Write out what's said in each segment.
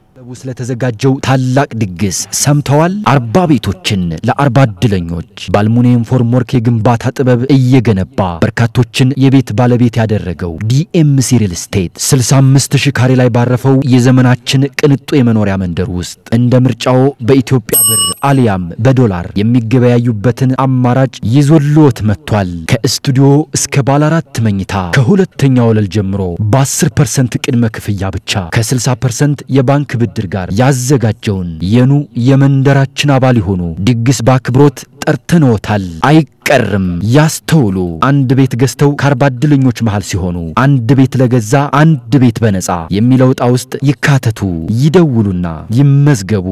ለቡ ስለተዘጋጀው ታላቅ ድግስ ሰምተዋል? አርባ ቤቶችን ለአርባ እድለኞች በአልሙኒየም ፎርምወርክ የግንባታ ጥበብ እየገነባ በርካቶችን የቤት ባለቤት ያደረገው ዲኤምሲ ሪል ስቴት 65 ሺህ ካሬ ላይ ባረፈው የዘመናችን ቅንጡ የመኖሪያ መንደር ውስጥ እንደ ምርጫው በኢትዮጵያ ብር አሊያም በዶላር የሚገበያዩበትን አማራጭ ይዞልዎት መጥቷል። ከስቱዲዮ እስከ ባለ አራት መኝታ ከሁለተኛ ወለል ጀምሮ በ10 ፐርሰንት ቅድመ ክፍያ ብቻ ከ60 ፐርሰንት የባንክ ብድር ጋር ያዘጋጀውን የኑ የመንደራችን አባል የሆኑ ድግስ በአክብሮት ጠርተንዎታል። አይቀርም። ያስተውሉ። አንድ ቤት ገዝተው ከአርባ እድለኞች መሃል ሲሆኑ አንድ ቤት ለገዛ አንድ ቤት በነፃ የሚለው ዕጣ ውስጥ ይካተቱ። ይደውሉና ይመዝገቡ።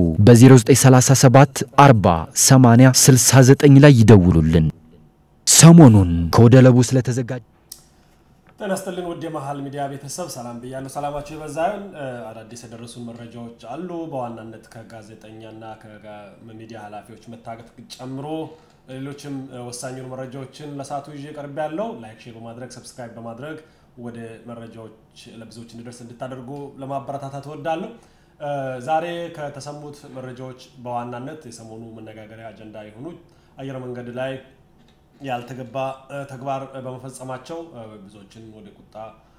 በ0937 40 80 69 ላይ ይደውሉልን። ሰሞኑን ከወደ ለቡ ስለተዘጋጀ ጤና ይስጥልን ውድ የመሀል ሚዲያ ቤተሰብ ሰላም ብያለሁ። ሰላማችሁ የበዛ ይሁን። አዳዲስ የደረሱን መረጃዎች አሉ። በዋናነት ከጋዜጠኛና ከሚዲያ ኃላፊዎች መታገት ጨምሮ ሌሎችም ወሳኝ የሆኑ መረጃዎችን ለሰዓቱ ይዤ ቀርቤ ያለው ላይክ፣ ሼር በማድረግ ሰብስክራይብ በማድረግ ወደ መረጃዎች ለብዙዎች እንዲደርስ እንድታደርጉ ለማበረታታት እወዳለሁ። ዛሬ ከተሰሙት መረጃዎች በዋናነት የሰሞኑ መነጋገሪያ አጀንዳ የሆኑ አየር መንገድ ላይ ያልተገባ ተግባር በመፈጸማቸው ብዙዎችን ወደ ቁጣ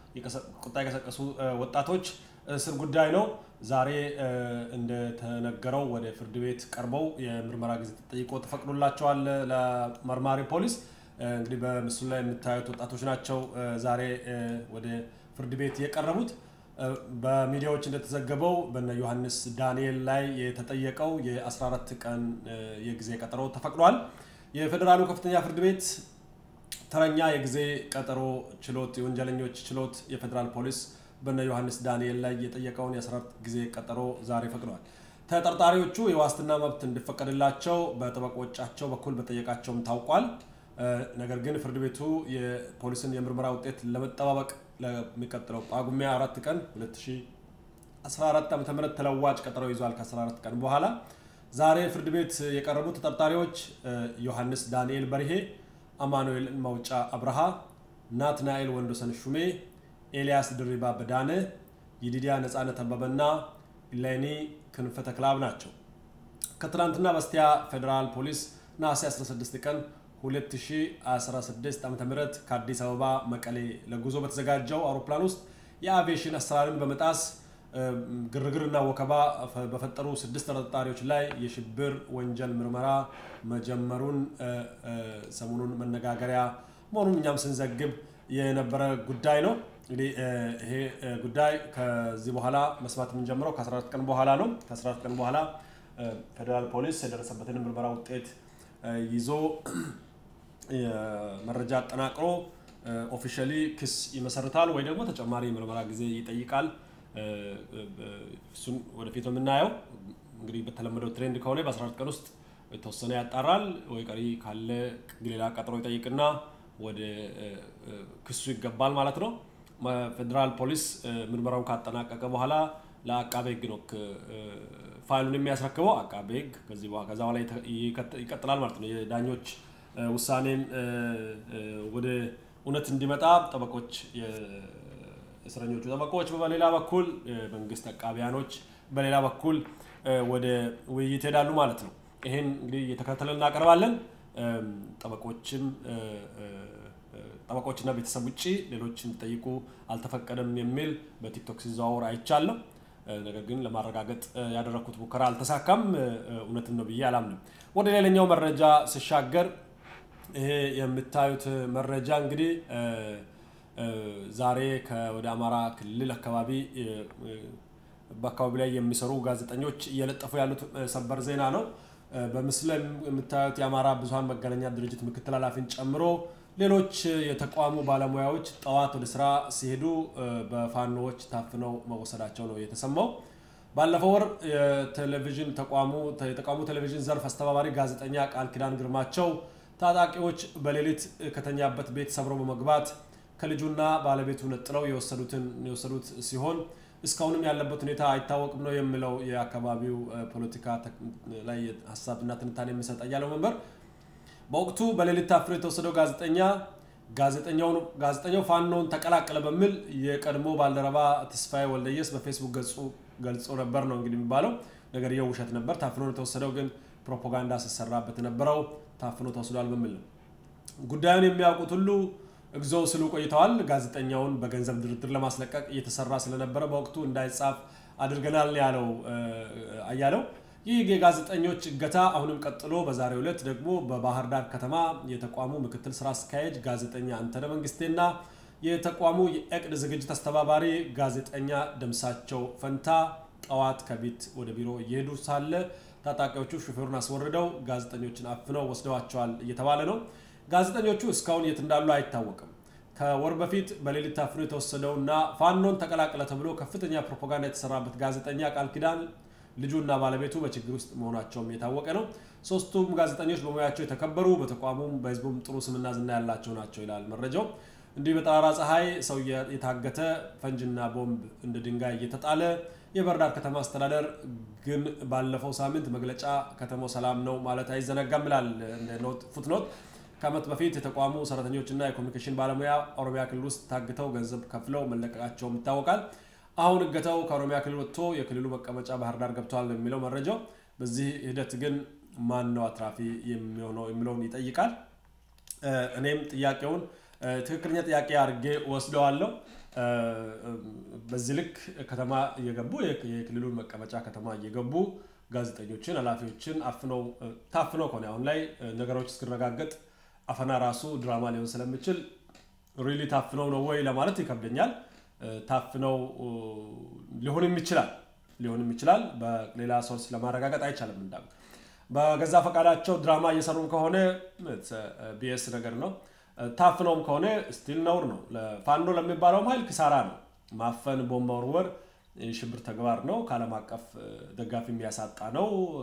የቀሰቀሱ ወጣቶች እስር ጉዳይ ነው። ዛሬ እንደተነገረው ወደ ፍርድ ቤት ቀርበው የምርመራ ጊዜ ተጠይቆ ተፈቅዶላቸዋል ለመርማሪ ፖሊስ። እንግዲህ በምስሉ ላይ የምታዩት ወጣቶች ናቸው ዛሬ ወደ ፍርድ ቤት የቀረቡት። በሚዲያዎች እንደተዘገበው በነ ዮሐንስ ዳንኤል ላይ የተጠየቀው የ14 ቀን የጊዜ ቀጠሮ ተፈቅዷል። የፌዴራሉ ከፍተኛ ፍርድ ቤት ተረኛ የጊዜ ቀጠሮ ችሎት የወንጀለኞች ችሎት የፌዴራል ፖሊስ በነ ዮሐንስ ዳንኤል ላይ የጠየቀውን የ14 ጊዜ ቀጠሮ ዛሬ ፈቅዷል። ተጠርጣሪዎቹ የዋስትና መብት እንዲፈቀድላቸው በጠበቆቻቸው በኩል በጠየቃቸውም ታውቋል። ነገር ግን ፍርድ ቤቱ የፖሊስን የምርመራ ውጤት ለመጠባበቅ ለሚቀጥለው ጳጉሜ አራት ቀን 2014 ዓ ም ተለዋጭ ቀጠሮ ይዟል። ከ14 ቀን በኋላ ዛሬ ፍርድ ቤት የቀረቡ ተጠርጣሪዎች ዮሐንስ ዳንኤል በርሄ፣ አማኑኤል ማውጫ አብርሃ፣ ናትናኤል ወንዶሰን ሹሜ፣ ኤልያስ ድሪባ በዳነ፣ ይዲዲያ ነጻነት አበበና ኢሌኒ ክንፈ ተክላብ ናቸው። ከትናንትና በስቲያ ፌዴራል ፖሊስ ነሐሴ 16 ቀን 2016 ዓ ም ከአዲስ አበባ መቀሌ ለጉዞ በተዘጋጀው አውሮፕላን ውስጥ የአቪዬሽን አሰራርን በመጣስ ግርግርና ወከባ በፈጠሩ ስድስት ተጠርጣሪዎች ላይ የሽብር ወንጀል ምርመራ መጀመሩን ሰሞኑን መነጋገሪያ መሆኑን እኛም ስንዘግብ የነበረ ጉዳይ ነው። እንግዲህ ይሄ ጉዳይ ከዚህ በኋላ መስማት የምንጀምረው ከ14 ቀን በኋላ ነው። ከ14 ቀን በኋላ ፌዴራል ፖሊስ የደረሰበትን ምርመራ ውጤት ይዞ መረጃ አጠናቅሮ ኦፊሻሊ ክስ ይመሰርታል ወይ ደግሞ ተጨማሪ ምርመራ ጊዜ ይጠይቃል። እሱን ወደፊት ነው የምናየው። እንግዲህ በተለመደው ትሬንድ ከሆነ በ14 ቀን ውስጥ የተወሰነ ያጣራል ወይ ቀሪ ካለ ሌላ ቀጠሮ ይጠይቅና ወደ ክሱ ይገባል ማለት ነው። ፌዴራል ፖሊስ ምርመራውን ካጠናቀቀ በኋላ ለአቃቤ ሕግ ነው ፋይሉን የሚያስረክበው። አቃቤ ሕግ ከዚህ ከዛ በኋላ ይቀጥላል ማለት ነው። የዳኞች ውሳኔን ወደ እውነት እንዲመጣ ጠበቆች እስረኞቹ ጠበቆች በሌላ በኩል መንግስት አቃቢያኖች በሌላ በኩል ወደ ውይይት ሄዳሉ ማለት ነው። ይህን እንግዲህ እየተከታተልን እናቀርባለን። ጠበቆችም ጠበቆችና ቤተሰብ ውጭ ሌሎች እንዲጠይቁ አልተፈቀደም የሚል በቲክቶክ ሲዘዋወር አይቻለሁ። ነገር ግን ለማረጋገጥ ያደረግኩት ሙከራ አልተሳካም። እውነትም ነው ብዬ አላምንም። ወደ ሌላኛው መረጃ ስሻገር ይሄ የምታዩት መረጃ እንግዲህ ዛሬ ወደ አማራ ክልል አካባቢ በአካባቢ ላይ የሚሰሩ ጋዜጠኞች እየለጠፉ ያሉት ሰበር ዜና ነው። በምስሉ ላይ የምታዩት የአማራ ብዙኃን መገናኛ ድርጅት ምክትል ኃላፊን ጨምሮ ሌሎች የተቋሙ ባለሙያዎች ጠዋት ወደ ስራ ሲሄዱ በፋኖዎች ታፍነው መወሰዳቸው ነው የተሰማው። ባለፈው ወር የቴሌቪዥን ተቋሙ የተቋሙ ቴሌቪዥን ዘርፍ አስተባባሪ ጋዜጠኛ ቃል ኪዳን ግርማቸው ታጣቂዎች በሌሊት ከተኛበት ቤት ሰብረው በመግባት ከልጁና ባለቤቱ ነጥለው የወሰዱት ሲሆን እስካሁንም ያለበት ሁኔታ አይታወቅም ነው የሚለው የአካባቢው ፖለቲካ ላይ ሀሳብና ትንታኔ የሚሰጥ ያለው መንበር በወቅቱ በሌሊት ታፍኖ የተወሰደው ጋዜጠኛ ጋዜጠኛው ፋኖን ተቀላቀለ በሚል የቀድሞ ባልደረባ ተስፋዬ ወልደየስ በፌስቡክ ገጹ ገልጾ ነበር ነው እንግዲህ የሚባለው። ነገር ይኸው ውሸት ነበር። ታፍኖ የተወሰደው ግን ፕሮፓጋንዳ ሲሰራበት የነበረው ታፍኖ ተወስዷል በሚል ነው። ጉዳዩን የሚያውቁት ሁሉ እግዚኦ ስሉ ቆይተዋል። ጋዜጠኛውን በገንዘብ ድርድር ለማስለቀቅ እየተሰራ ስለነበረ በወቅቱ እንዳይጻፍ አድርገናል ያለው አያለው። ይህ የጋዜጠኞች እገታ አሁንም ቀጥሎ በዛሬው ዕለት ደግሞ በባህር ዳር ከተማ የተቋሙ ምክትል ስራ አስኪያጅ ጋዜጠኛ አንተነህ መንግስቴና የተቋሙ የእቅድ ዝግጅት አስተባባሪ ጋዜጠኛ ደምሳቸው ፈንታ ጠዋት ከቤት ወደ ቢሮ እየሄዱ ሳለ ታጣቂዎቹ ሹፌሩን አስወርደው ጋዜጠኞችን አፍነው ወስደዋቸዋል እየተባለ ነው። ጋዜጠኞቹ እስካሁን የት እንዳሉ አይታወቅም። ከወር በፊት በሌሊት ታፍኖ የተወሰደውና ፋኖን ተቀላቀለ ተብሎ ከፍተኛ ፕሮፓጋንዳ የተሰራበት ጋዜጠኛ ቃል ኪዳን ልጁና ባለቤቱ በችግር ውስጥ መሆናቸውም የታወቀ ነው። ሶስቱም ጋዜጠኞች በሙያቸው የተከበሩ በተቋሙም በሕዝቡም ጥሩ ስምና ዝና ያላቸው ናቸው ይላል መረጃው። እንዲህ በጠራራ ፀሐይ ሰው የታገተ ፈንጅና ቦምብ እንደ ድንጋይ እየተጣለ የባህር ዳር ከተማ አስተዳደር ግን ባለፈው ሳምንት መግለጫ ከተማው ሰላም ነው ማለት አይዘነጋም ይላል ፉትኖት። ከዓመት በፊት የተቋሙ ሰራተኞችና የኮሚኒኬሽን ባለሙያ ኦሮሚያ ክልል ውስጥ ታግተው ገንዘብ ከፍለው መለቀቃቸውም ይታወቃል። አሁን እገታው ከኦሮሚያ ክልል ወጥቶ የክልሉ መቀመጫ ባህር ዳር ገብተዋል ነው የሚለው መረጃው። በዚህ ሂደት ግን ማን ነው አትራፊ የሚሆነው የሚለውን ይጠይቃል። እኔም ጥያቄውን ትክክለኛ ጥያቄ አድርጌ ወስደዋለሁ። በዚህ ልክ ከተማ እየገቡ የክልሉን መቀመጫ ከተማ እየገቡ ጋዜጠኞችን፣ ኃላፊዎችን አፍነው ታፍነው ከሆነ አሁን ላይ ነገሮች እስክረጋገጥ አፈና ራሱ ድራማ ሊሆን ስለሚችል ሪሊ ታፍነው ነው ወይ ለማለት ይከብደኛል። ታፍነው ሊሆንም ይችላል ሊሆንም ይችላል። በሌላ ሶርስ ለማረጋገጥ አይቻልም። እንዳ በገዛ ፈቃዳቸው ድራማ እየሰሩም ከሆነ ቢኤስ ነገር ነው። ታፍነውም ከሆነ ስቲል ነውር ነው። ፋኖ ለሚባለውም ኃይል ክሳራ ነው። ማፈን፣ ቦምብ መወርወር ሽብር ተግባር ነው። ከዓለም አቀፍ ደጋፊ የሚያሳጣ ነው።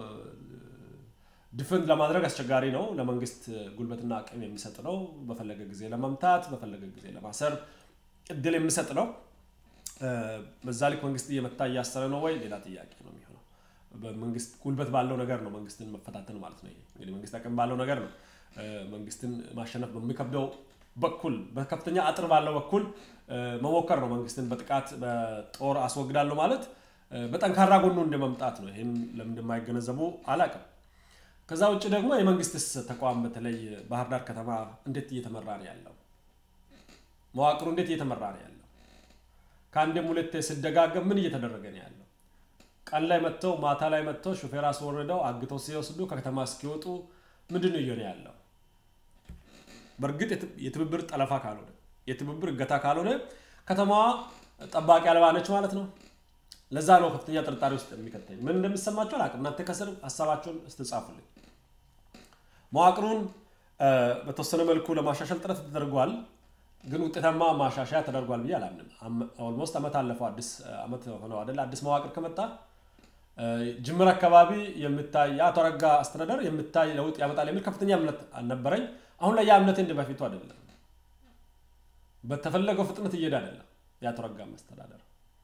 ድፍን ለማድረግ አስቸጋሪ ነው። ለመንግስት ጉልበትና አቅም የሚሰጥ ነው። በፈለገ ጊዜ ለመምታት በፈለገ ጊዜ ለማሰር እድል የሚሰጥ ነው። በዛ ልክ መንግስት እየመታ እያሰረ ነው ወይ ሌላ ጥያቄ ነው የሚሆነው። በመንግስት ጉልበት ባለው ነገር ነው መንግስትን መፈታተን ማለት ነው። እንግዲህ መንግስት አቅም ባለው ነገር ነው መንግስትን ማሸነፍ በሚከብደው በኩል በከፍተኛ አጥር ባለው በኩል መሞከር ነው። መንግስትን በጥቃት በጦር አስወግዳለሁ ማለት በጠንካራ ጎኑ እንደ መምጣት ነው። ይህም ለምን እንደማይገነዘቡ አላቅም። ከዛ ውጭ ደግሞ የመንግስትስ ተቋም በተለይ ባህር ዳር ከተማ እንዴት እየተመራ ነው ያለው? መዋቅሩ እንዴት እየተመራ ነው ያለው? ከአንድም ሁለቴ ስደጋገም ምን እየተደረገ ነው ያለው? ቀን ላይ መጥተው ማታ ላይ መጥተው ሹፌር አስወርደው አግተው ሲወስዱ ከከተማ እስኪወጡ ምንድን ነው እየሆነ ያለው? በእርግጥ የትብብር ጠለፋ ካልሆነ የትብብር እገታ ካልሆነ ከተማዋ ጠባቂ አልባ ነች ማለት ነው። ለዛ ነው ከፍተኛ ጥርጣሬ ውስጥ የሚከተኝ። ምን እንደሚሰማቸው አላውቅም። እናንተ ከስር ሀሳባቸውን ስትጻፉልኝ። መዋቅሩን በተወሰነ መልኩ ለማሻሻል ጥረት ተደርጓል፣ ግን ውጤታማ ማሻሻያ ተደርጓል ብዬ አላምንም። ኦልሞስት ዓመት አለፈው፣ አዲስ ዓመት ሆነው አይደል? አዲስ መዋቅር ከመጣ ጅምር አካባቢ የምታይ የአቶ አረጋ አስተዳደር የምታይ ለውጥ ያመጣል የሚል ከፍተኛ እምነት አልነበረኝ። አሁን ላይ ያ እምነት እንደ በፊቱ አይደለም። በተፈለገው ፍጥነት እየሄደ አይደለም የአቶ አረጋ አስተዳደር።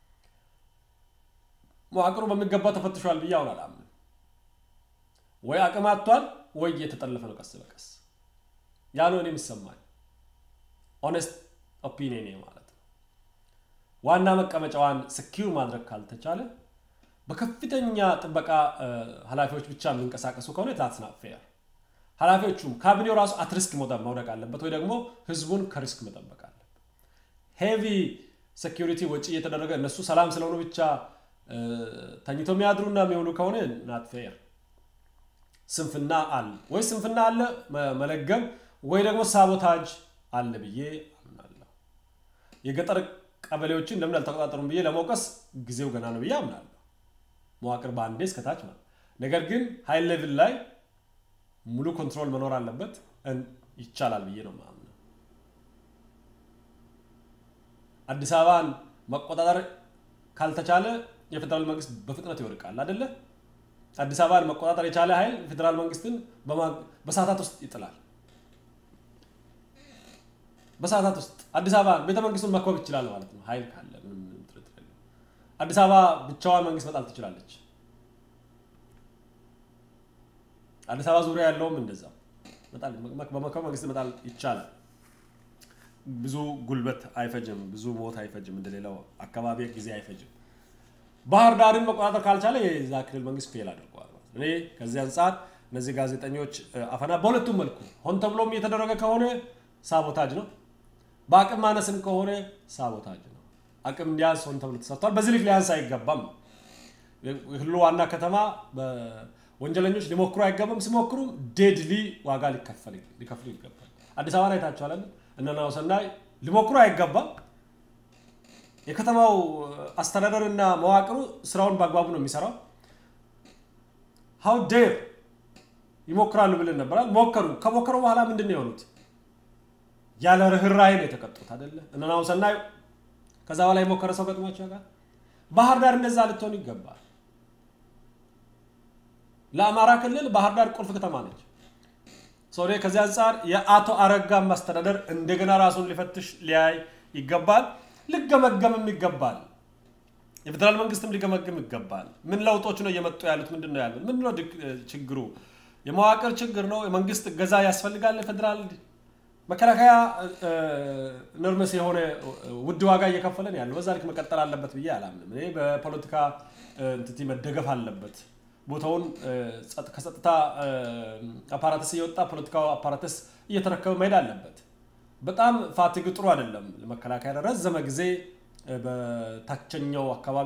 መዋቅሩ በሚገባ ተፈትሿል ብዬ አሁን አላምንም። ወይ አቅም አጥቷል ወይ እየተጠለፈ ነው ቀስ በቀስ ያ ነው እኔ የሚሰማኝ ኦነስት ኦፒኒየን ማለት ነው። ዋና መቀመጫዋን ስኪው ማድረግ ካልተቻለ በከፍተኛ ጥበቃ ኃላፊዎች ብቻ የሚንቀሳቀሱ ከሆነ ታትስና ፌር ኃላፊዎቹም ካቢኔው ራሱ አትሪስክ መውደቅ አለበት፣ ወይ ደግሞ ህዝቡን ከሪስክ መጠበቅ አለበት። ሄቪ ሴኪሪቲ ወጪ እየተደረገ እነሱ ሰላም ስለሆኑ ብቻ ተኝተው የሚያድሩና የሚውሉ ከሆነ ናት ፌር። ስንፍና አለ ወይ ስንፍና አለ መለገም ወይ ደግሞ ሳቦታጅ አለ ብዬ አምናለሁ። የገጠር ቀበሌዎችን ለምን አልተቆጣጠሩም ብዬ ለመውቀስ ጊዜው ገና ነው ብዬ አምናለሁ። መዋቅር በአንዴ እስከታች ማለት ነገር ግን ሀይ ሌቭል ላይ ሙሉ ኮንትሮል መኖር አለበት። ይቻላል ብዬ ነው ማምነው። አዲስ አበባን መቆጣጠር ካልተቻለ የፌዴራል መንግስት በፍጥነት ይወድቃል አይደለ? አዲስ አበባን መቆጣጠር የቻለ ኃይል ፌዴራል መንግስትን በሰዓታት ውስጥ ይጥላል። በሰዓታት ውስጥ አዲስ አበባ ቤተ መንግስቱን መክበብ ይችላል ማለት ነው። ኃይል ካለ ምንም ጥርጥር የለውም። አዲስ አበባ ብቻዋን መንግስት መጣል ትችላለች። አዲስ አበባ ዙሪያ ያለውም እንደዛ በመክበብ መንግስት መጣል ይቻላል። ብዙ ጉልበት አይፈጅም፣ ብዙ ሞት አይፈጅም፣ እንደሌላው አካባቢ ጊዜ አይፈጅም። ባህር ዳርን መቆጣጠር ካልቻለ የዛ ክልል መንግስት ፌል አድርገዋል። እኔ ከዚህ አንጻር እነዚህ ጋዜጠኞች አፈና በሁለቱም መልኩ ሆን ተብሎም እየተደረገ ከሆነ ሳቦታጅ ነው፣ በአቅም ማነስም ከሆነ ሳቦታጅ ነው። አቅም እንዲያንስ ሆን ተብሎ ተሰርቷል። በዚህ ልክ ሊያንስ አይገባም። የክልሉ ዋና ከተማ ወንጀለኞች ሊሞክሩ አይገባም። ሲሞክሩም ዴድሊ ዋጋ ሊከፍሉ ይገባል። አዲስ አበባ ላይ ታቸዋል። እነ ናሁሰናይ ሊሞክሩ አይገባም። የከተማው አስተዳደር እና መዋቅሩ ስራውን በአግባቡ ነው የሚሰራው። ሀው ዴር ይሞክራሉ ብለን ነበራል። ሞከሩ። ከሞከሩ በኋላ ምንድን ነው የሆኑት? ያለ ርኅራኄ ነው የተቀጡት አይደለ? እነ ናሁሰናይ ከዛ በኋላ የሞከረ ሰው ገጥሟቸው ጋር ባህር ዳር እንደዛ ልትሆን ይገባል። ለአማራ ክልል ባህር ዳር ቁልፍ ከተማ ነች። ሶሪ ከዚህ አንጻር የአቶ አረጋ ማስተዳደር እንደገና ራሱን ሊፈትሽ ሊያይ ይገባል። ሊገመገምም ይገባል። የፌዴራል መንግስትም ሊገመግም ይገባል። ምን ለውጦች ነው እየመጡ ያሉት? ምንድን ነው ያሉት? ምንድን ነው ችግሩ? የመዋቅር ችግር ነው? የመንግስት እገዛ ያስፈልጋል? ፌዴራል መከላከያ ነርመስ የሆነ ውድ ዋጋ እየከፈለን ያለው በዛ ልክ መቀጠል አለበት ብዬ አላምንም። እኔ በፖለቲካ እንትቲ መደገፍ አለበት። ቦታውን ከጸጥታ አፓራተስ እየወጣ ፖለቲካው አፓራተስ እየተረከበ መሄድ አለበት። በጣም ፋቲግ ጥሩ አይደለም። ለመከላከያ ረዘመ ጊዜ በታችኛው አካባቢ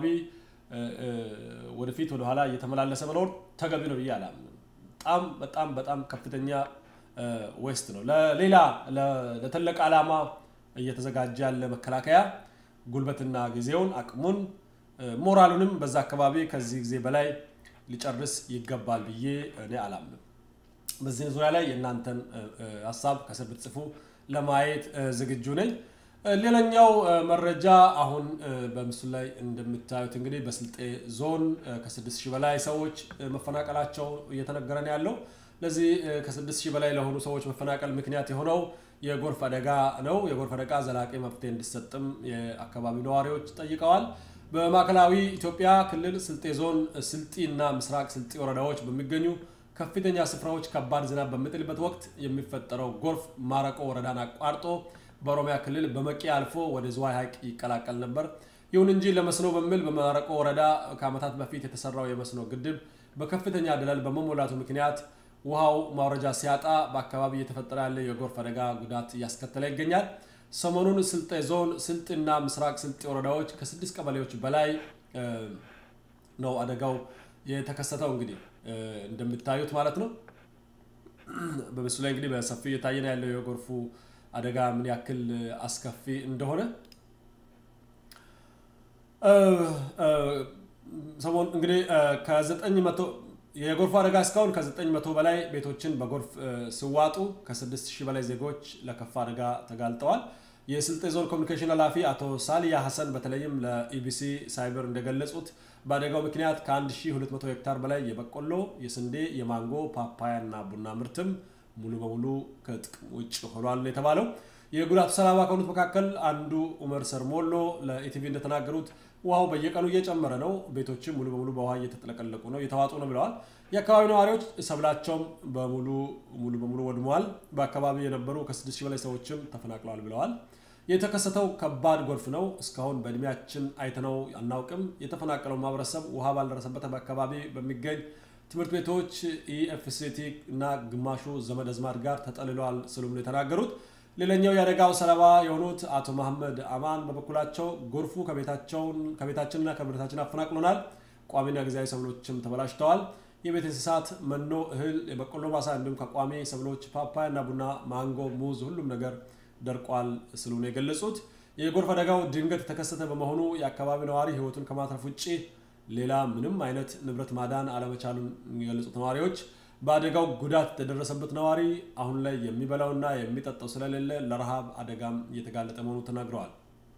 ወደፊት ወደኋላ እየተመላለሰ መኖር ተገቢ ነው ብዬ አላምንም። በጣም በጣም በጣም ከፍተኛ ዌስት ነው። ለሌላ ለተለቀ ዓላማ እየተዘጋጀ ያለ መከላከያ ጉልበትና ጊዜውን አቅሙን ሞራሉንም በዛ አካባቢ ከዚህ ጊዜ በላይ ሊጨርስ ይገባል ብዬ እኔ አላምንም። በዚህ ዙሪያ ላይ የእናንተን ሀሳብ ከስር ብትጽፉ ለማየት ዝግጁ ነኝ። ሌላኛው መረጃ አሁን በምስሉ ላይ እንደምታዩት እንግዲህ በስልጤ ዞን ከስድስት ሺህ በላይ ሰዎች መፈናቀላቸው እየተነገረ ነው ያለው። ለዚህ ከስድስት ሺህ በላይ ለሆኑ ሰዎች መፈናቀል ምክንያት የሆነው የጎርፍ አደጋ ነው። የጎርፍ አደጋ ዘላቂ መፍትሄ እንዲሰጥም የአካባቢው ነዋሪዎች ጠይቀዋል። በማዕከላዊ ኢትዮጵያ ክልል ስልጤ ዞን ስልጢ እና ምስራቅ ስልጢ ወረዳዎች በሚገኙ ከፍተኛ ስፍራዎች ከባድ ዝናብ በሚጥልበት ወቅት የሚፈጠረው ጎርፍ ማረቆ ወረዳን አቋርጦ በኦሮሚያ ክልል በመቂ አልፎ ወደ ዝዋይ ሐይቅ ይቀላቀል ነበር። ይሁን እንጂ ለመስኖ በሚል በማረቆ ወረዳ ከዓመታት በፊት የተሰራው የመስኖ ግድብ በከፍተኛ ደለል በመሞላቱ ምክንያት ውሃው ማውረጃ ሲያጣ በአካባቢ እየተፈጠረ ያለ የጎርፍ አደጋ ጉዳት እያስከተለ ይገኛል። ሰሞኑን ስልጤ ዞን ስልጥና ምስራቅ ስልጤ ወረዳዎች ከስድስት ቀበሌዎች በላይ ነው አደጋው የተከሰተው። እንግዲህ እንደምታዩት ማለት ነው። በምስሉ ላይ እንግዲህ በሰፊው እየታየ ነው ያለው የጎርፉ አደጋ ምን ያክል አስከፊ እንደሆነ ሰሞኑን እንግዲህ ከዘጠኝ መቶ የጎርፉ አደጋ እስካሁን ከዘጠኝ መቶ በላይ ቤቶችን በጎርፍ ሲዋጡ ከስድስት ሺህ በላይ ዜጎች ለከፋ አደጋ ተጋልጠዋል። የስልጤ ዞን ኮሚኒኬሽን ኃላፊ አቶ ሳሊያ ሀሰን በተለይም ለኢቢሲ ሳይበር እንደገለጹት በአደጋው ምክንያት ከ1200 ሄክታር በላይ የበቆሎ፣ የስንዴ፣ የማንጎ፣ ፓፓያ እና ቡና ምርትም ሙሉ በሙሉ ከጥቅም ውጭ ሆኗል የተባለው። የጉዳቱ ሰለባ ከሆኑት መካከል አንዱ ኡመር ሰርሞሎ ለኢቲቪ እንደተናገሩት ውሃው በየቀኑ እየጨመረ ነው፣ ቤቶችም ሙሉ በሙሉ በውሃ እየተጥለቀለቁ ነው፣ እየተዋጡ ነው ብለዋል። የአካባቢው ነዋሪዎች ሰብላቸውም በሙሉ ሙሉ በሙሉ ወድመዋል። በአካባቢው የነበሩ ከስድስት ሺህ በላይ ሰዎችም ተፈናቅለዋል ብለዋል። የተከሰተው ከባድ ጎርፍ ነው። እስካሁን በእድሜያችን አይተነው አናውቅም። የተፈናቀለው ማህበረሰብ ውሃ ባልደረሰበት አካባቢ በሚገኝ ትምህርት ቤቶች ኢኤፍሲቲ እና ግማሹ ዘመድ አዝማድ ጋር ተጠልለዋል ስሉም ነው የተናገሩት። ሌላኛው የአደጋው ሰለባ የሆኑት አቶ መሐመድ አማን በበኩላቸው ጎርፉ ከቤታችንና ከንብረታችን አፈናቅሎናል፣ ቋሚና ጊዜያዊ ሰብሎችም ተበላሽተዋል። የቤት እንስሳት መኖ፣ እህል፣ የበቆሎ ማሳ እንዲሁም ከቋሚ ሰብሎች ፓፓያ እና ቡና፣ ማንጎ፣ ሙዝ ሁሉም ነገር ደርቋል ስሉ ነው የገለጹት። የጎርፍ አደጋው ድንገት የተከሰተ በመሆኑ የአካባቢ ነዋሪ ሕይወቱን ከማትረፍ ውጭ ሌላ ምንም አይነት ንብረት ማዳን አለመቻሉን የገለጹት ነዋሪዎች በአደጋው ጉዳት የደረሰበት ነዋሪ አሁን ላይ የሚበላውና የሚጠጣው ስለሌለ ለረሃብ አደጋም እየተጋለጠ መሆኑ ተናግረዋል።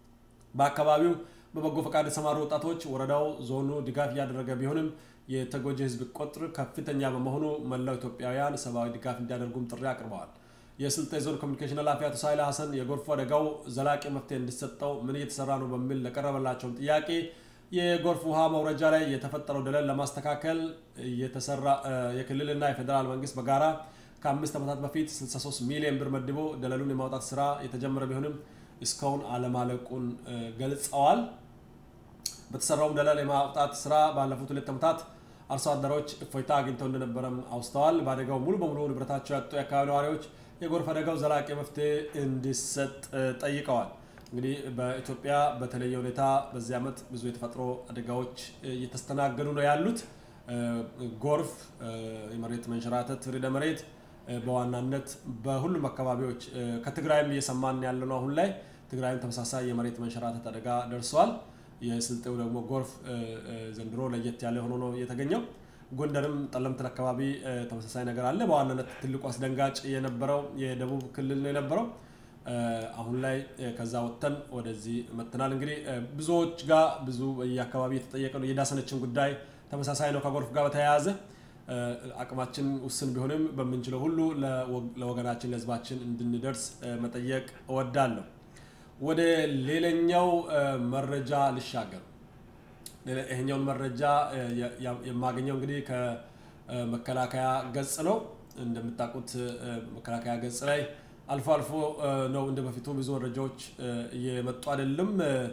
በአካባቢው በበጎ ፈቃድ የተሰማሩ ወጣቶች ወረዳው ዞኑ ድጋፍ እያደረገ ቢሆንም የተጎጂ ሕዝብ ቁጥር ከፍተኛ በመሆኑ መላው ኢትዮጵያውያን ሰብአዊ ድጋፍ እንዲያደርጉም ጥሪ አቅርበዋል። የስልጤ ዞን ኮሚኒኬሽን ኃላፊ አቶ ሳይላ ሀሰን የጎርፉ አደጋው ዘላቂ መፍትሄ እንዲሰጠው ምን እየተሰራ ነው በሚል ለቀረበላቸውን ጥያቄ የጎርፍ ውሃ መውረጃ ላይ የተፈጠረው ደለል ለማስተካከል የተሰራ የክልልና የፌዴራል መንግስት በጋራ ከአምስት ዓመታት በፊት 63 ሚሊዮን ብር መድቦ ደለሉን የማውጣት ስራ የተጀመረ ቢሆንም እስካሁን አለማለቁን ገልጸዋል። በተሰራውም ደለል የማውጣት ስራ ባለፉት ሁለት ዓመታት አርሶ አደሮች እፎይታ አግኝተው እንደነበረም አውስተዋል። በአደጋው ሙሉ በሙሉ ንብረታቸው ያጡ የአካባቢ ነዋሪዎች የጎርፍ አደጋው ዘላቂ መፍትሄ እንዲሰጥ ጠይቀዋል። እንግዲህ በኢትዮጵያ በተለየ ሁኔታ በዚህ ዓመት ብዙ የተፈጥሮ አደጋዎች እየተስተናገዱ ነው ያሉት። ጎርፍ፣ የመሬት መንሸራተት፣ ርዕደ መሬት በዋናነት በሁሉም አካባቢዎች ከትግራይም እየሰማን ያለ ነው። አሁን ላይ ትግራይም ተመሳሳይ የመሬት መንሸራተት አደጋ ደርሰዋል። የስልጤው ደግሞ ጎርፍ ዘንድሮ ለየት ያለ ሆኖ ነው የተገኘው። ጎንደርም ጠለምትን አካባቢ ተመሳሳይ ነገር አለ። በዋናነት ትልቁ አስደንጋጭ የነበረው የደቡብ ክልል ነው የነበረው። አሁን ላይ ከዛ ወጥተን ወደዚህ መጥተናል። እንግዲህ ብዙዎች ጋር ብዙ የአካባቢ የተጠየቀ ነው። የዳሰነችን ጉዳይ ተመሳሳይ ነው ከጎርፍ ጋር በተያያዘ አቅማችን ውስን ቢሆንም በምንችለው ሁሉ ለወገናችን ለሕዝባችን እንድንደርስ መጠየቅ እወዳለሁ። ወደ ሌላኛው መረጃ ልሻገር። ይሄኛውን መረጃ የማገኘው እንግዲህ ከመከላከያ ገጽ ነው። እንደምታውቁት መከላከያ ገጽ ላይ አልፎ አልፎ ነው እንደ በፊቱ ብዙ መረጃዎች እየመጡ አይደለም።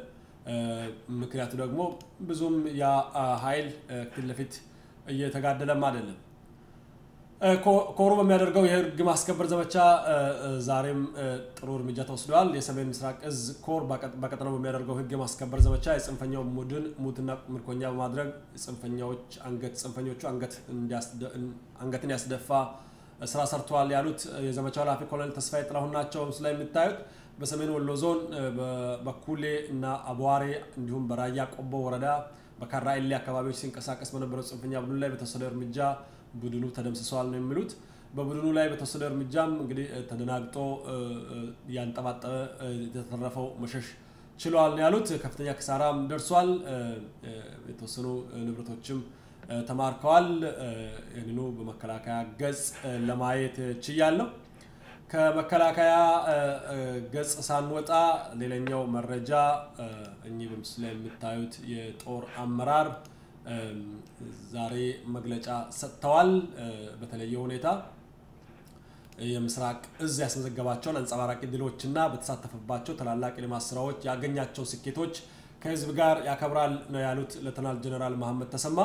ምክንያቱ ደግሞ ብዙም ያ ኃይል ፊት ለፊት እየተጋደለም አይደለም። ኮሩ በሚያደርገው የህግ ማስከበር ዘመቻ ዛሬም ጥሩ እርምጃ ተወስደዋል። የሰሜን ምስራቅ እዝ ኮር በቀጠናው በሚያደርገው ህግ ማስከበር ዘመቻ የጽንፈኛው ቡድን ሙትና ምርኮኛ በማድረግ ጽንፈኛዎች አንገት ጽንፈኞቹ አንገትን ያስደፋ ስራ ሰርተዋል ያሉት የዘመቻው ኃላፊ ኮሎኔል ተስፋዬ ጥላሁን ናቸው። ምስሉ ላይ የምታዩት በሰሜን ወሎ ዞን በኩሌ እና አቧሬ እንዲሁም በራያ ቆቦ ወረዳ በካራ ኤሌ አካባቢዎች ሲንቀሳቀስ በነበረው ጽንፈኛ ቡድን ላይ በተወሰደ እርምጃ ቡድኑ ተደምስሰዋል ነው የሚሉት። በቡድኑ ላይ በተወሰደ እርምጃም እንግዲህ ተደናግጦ ያንጠባጠበ የተተረፈው መሸሽ ችለዋል ነው ያሉት። ከፍተኛ ክሳራም ደርሷል። የተወሰኑ ንብረቶችም ተማርከዋል። ይህንኑ በመከላከያ ገጽ ለማየት ችያለሁ። ከመከላከያ ገጽ ሳንወጣ ሌላኛው መረጃ እኚህ በምስሉ ላይ የምታዩት የጦር አመራር ዛሬ መግለጫ ሰጥተዋል። በተለየ ሁኔታ የምስራቅ እዝ ያስመዘገባቸውን አንጸባራቂ ድሎችና በተሳተፈባቸው ታላላቅ የልማት ስራዎች ያገኛቸው ስኬቶች ከህዝብ ጋር ያከብራል ነው ያሉት ሌተናል ጀነራል መሐመድ ተሰማ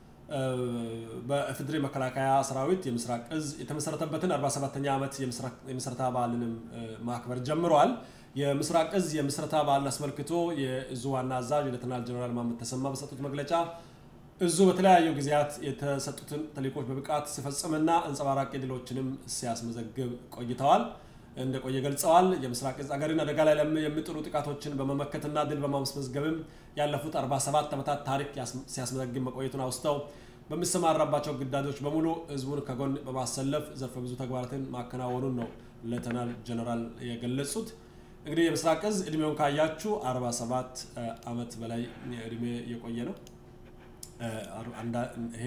በኢፌዴሪ መከላከያ ሰራዊት የምስራቅ እዝ የተመሰረተበትን 47ኛ ዓመት የምስረታ በዓልንም ማክበር ጀምረዋል። የምስራቅ እዝ የምስረታ በዓልን አስመልክቶ የእዙ ዋና አዛዥ ሌተናል ጀነራል መሐመድ ተሰማ በሰጡት መግለጫ እዙ በተለያዩ ጊዜያት የተሰጡትን ተልዕኮች በብቃት ሲፈጽምና አንጸባራቂ ድሎችንም ሲያስመዘግብ ቆይተዋል እንደቆየ ገልጸዋል። የምስራቅ እዝ አገርን አደጋ ላይ የሚጥሉ ጥቃቶችን በመመከትና ድል በማስመዝገብም ያለፉት 47 ዓመታት ታሪክ ሲያስመዘግብ መቆየቱን አውስተው በሚሰማራባቸው ግዳጆች በሙሉ ህዝቡን ከጎን በማሰለፍ ዘርፈ ብዙ ተግባራትን ማከናወኑን ነው ሌተናል ጀነራል የገለጹት። እንግዲህ የምስራቅ እዝ እድሜውን ካያችሁ 47 ዓመት በላይ እድሜ የቆየ ነው። ይሄ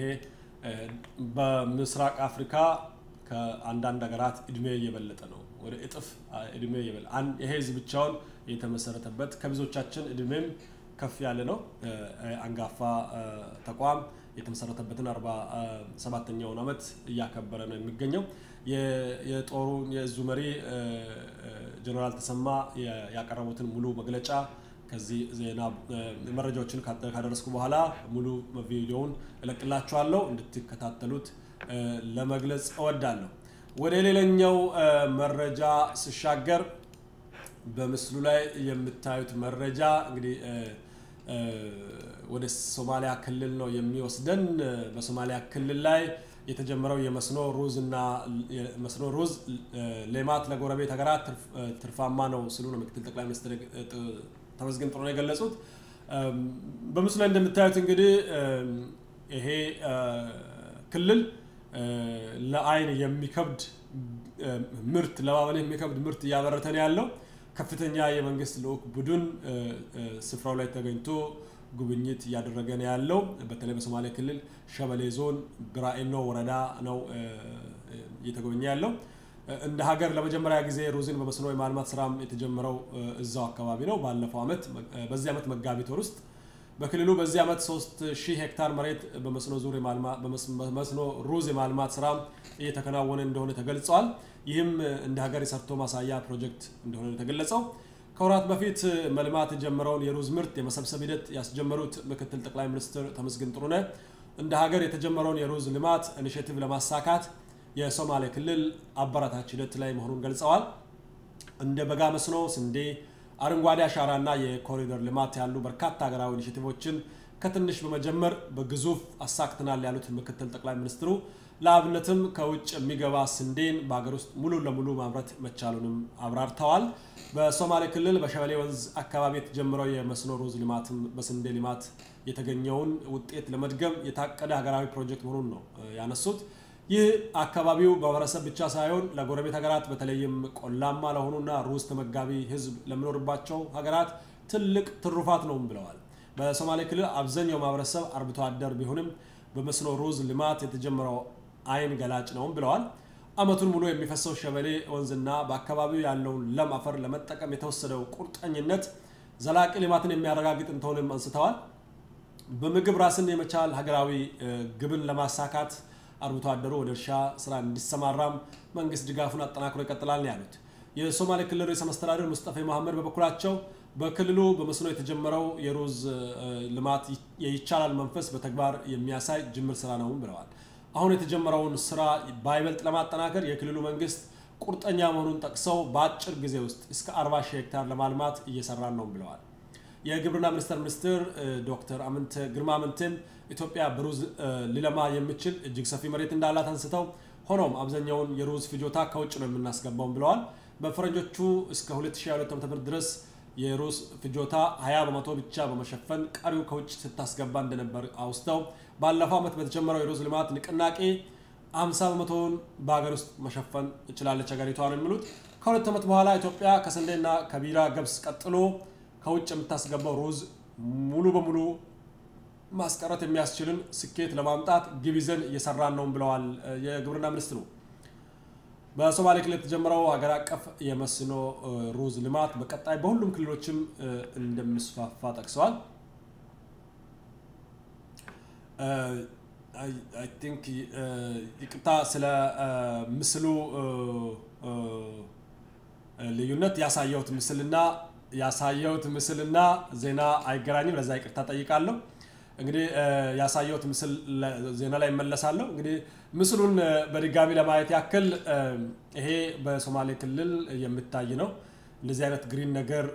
በምስራቅ አፍሪካ ከአንዳንድ ሀገራት እድሜ እየበለጠ ነው። ወደ እጥፍ እድሜ እየበለጠ ይሄ ህዝብ ብቻውን የተመሰረተበት ከብዙዎቻችን እድሜም ከፍ ያለ ነው። አንጋፋ ተቋም የተመሰረተበትን አርባ ሰባተኛውን ዓመት እያከበረ ነው የሚገኘው። የጦሩ የእዙ መሪ ጀነራል ተሰማ ያቀረቡትን ሙሉ መግለጫ ከዚህ ዜና መረጃዎችን ካደረስኩ በኋላ ሙሉ ቪዲዮውን እለቅላችኋለሁ እንድትከታተሉት ለመግለጽ እወዳለሁ። ወደ ሌላኛው መረጃ ስሻገር በምስሉ ላይ የምታዩት መረጃ እንግዲህ ወደ ሶማሊያ ክልል ነው የሚወስደን። በሶማሊያ ክልል ላይ የተጀመረው የመስኖ ሩዝ እና መስኖ ሩዝ ሌማት ለጎረቤት ሀገራት ትርፋማ ነው ሲሉ ነው ምክትል ጠቅላይ ሚኒስትር ተመስገን ጥሩነህ የገለጹት። በምስሉ ላይ እንደምታዩት እንግዲህ ይሄ ክልል ለአይን የሚከብድ ምርት ለማመን የሚከብድ ምርት እያመረተ ነው ያለው። ከፍተኛ የመንግስት ልዑክ ቡድን ስፍራው ላይ ተገኝቶ ጉብኝት እያደረገ ነው ያለው። በተለይ በሶማሌ ክልል ሸበሌ ዞን ብራኤኖ ወረዳ ነው እየተጎበኘ ያለው። እንደ ሀገር ለመጀመሪያ ጊዜ ሩዝን በመስኖ የማልማት ስራም የተጀመረው እዛው አካባቢ ነው። ባለፈው ዓመት በዚህ ዓመት መጋቢት ወር ውስጥ በክልሉ በዚህ ዓመት 3000 ሄክታር መሬት በመስኖ ዙር በመስኖ ሩዝ የማልማት ስራ እየተከናወነ እንደሆነ ተገልጸዋል። ይህም እንደ ሀገር የሰርቶ ማሳያ ፕሮጀክት እንደሆነ የተገለጸው ከወራት በፊት መልማት የጀመረውን የሩዝ ምርት የመሰብሰብ ሂደት ያስጀመሩት ምክትል ጠቅላይ ሚኒስትር ተመስገን ጥሩነህ እንደ ሀገር የተጀመረውን የሩዝ ልማት ኢኒሼቲቭ ለማሳካት የሶማሌ ክልል አበረታች ሂደት ላይ መሆኑን ገልጸዋል። እንደ በጋ መስኖ፣ ስንዴ፣ አረንጓዴ አሻራ እና የኮሪደር ልማት ያሉ በርካታ ሀገራዊ ኢኒሼቲቮችን ከትንሽ በመጀመር በግዙፍ አሳክተናል ያሉት ምክትል ጠቅላይ ሚኒስትሩ ለአብነትም ከውጭ የሚገባ ስንዴን በሀገር ውስጥ ሙሉ ለሙሉ ማምረት መቻሉንም አብራርተዋል። በሶማሌ ክልል በሸበሌ ወንዝ አካባቢ የተጀመረው የመስኖ ሩዝ ልማትም በስንዴ ልማት የተገኘውን ውጤት ለመድገም የታቀደ ሀገራዊ ፕሮጀክት መሆኑን ነው ያነሱት። ይህ አካባቢው ማህበረሰብ ብቻ ሳይሆን ለጎረቤት ሀገራት በተለይም ቆላማ ለሆኑና ሩዝ ተመጋቢ ሕዝብ ለሚኖርባቸው ሀገራት ትልቅ ትሩፋት ነውም ብለዋል። በሶማሌ ክልል አብዛኛው ማህበረሰብ አርብቶ አደር ቢሆንም በመስኖ ሩዝ ልማት የተጀመረው አይን ገላጭ ነውም ብለዋል። ዓመቱን ሙሉ የሚፈሰው ሸበሌ ወንዝና በአካባቢው ያለውን ለም አፈር ለመጠቀም የተወሰደው ቁርጠኝነት ዘላቂ ልማትን የሚያረጋግጥ እንደሆነም አንስተዋል። በምግብ ራስን የመቻል ሀገራዊ ግብን ለማሳካት አርብቶ አደሩ ወደ እርሻ ስራ እንዲሰማራም መንግስት ድጋፉን አጠናክሮ ይቀጥላል ነው ያሉት። የሶማሌ ክልል ርዕሰ መስተዳድር ሙስጠፌ መሐመድ በበኩላቸው በክልሉ በመስኖ የተጀመረው የሩዝ ልማት የይቻላል መንፈስ በተግባር የሚያሳይ ጅምር ስራ ነው ብለዋል። አሁን የተጀመረውን ስራ በይበልጥ ለማጠናከር የክልሉ መንግስት ቁርጠኛ መሆኑን ጠቅሰው በአጭር ጊዜ ውስጥ እስከ 40 ሺህ ሄክታር ለማልማት እየሰራን ነው ብለዋል። የግብርና ሚኒስቴር ሚኒስትር ዶክተር አምንተ ግርማ አምንቴም ኢትዮጵያ በሩዝ ሊለማ የሚችል እጅግ ሰፊ መሬት እንዳላት አንስተው ሆኖም አብዛኛውን የሩዝ ፍጆታ ከውጭ ነው የምናስገባውም ብለዋል። በፈረንጆቹ እስከ 2022 ዓ.ም ድረስ የሩዝ ፍጆታ 20 በመቶ ብቻ በመሸፈን ቀሪው ከውጭ ስታስገባ እንደነበር አውስተው ባለፈው ዓመት በተጀመረው የሩዝ ልማት ንቅናቄ 50 በመቶውን በሀገር ውስጥ መሸፈን እችላለች ሀገሪቷ ነው የሚሉት። ከሁለት ዓመት በኋላ ኢትዮጵያ ከስንዴና ከቢራ ገብስ ቀጥሎ ከውጭ የምታስገባው ሩዝ ሙሉ በሙሉ ማስቀረት የሚያስችልን ስኬት ለማምጣት ግብ ይዘን እየሰራን ነው ብለዋል የግብርና ሚኒስትሩ። በሶማሌ ክልል የተጀመረው ሀገር አቀፍ የመስኖ ሩዝ ልማት በቀጣይ በሁሉም ክልሎችም እንደሚስፋፋ ጠቅሰዋል። አይ ቲንክ ይቅርታ ስለ ምስሉ ልዩነት ያሳየሁት ምስልና ያሳየሁት ምስልና ዜና አይገናኝም። ለዛ ይቅርታ ጠይቃለሁ። እንግዲህ ያሳየሁት ምስል ዜና ላይ እመለሳለሁ። እንግዲህ ምስሉን በድጋሚ ለማየት ያክል ይሄ በሶማሌ ክልል የሚታይ ነው። እንደዚህ አይነት ግሪን ነገር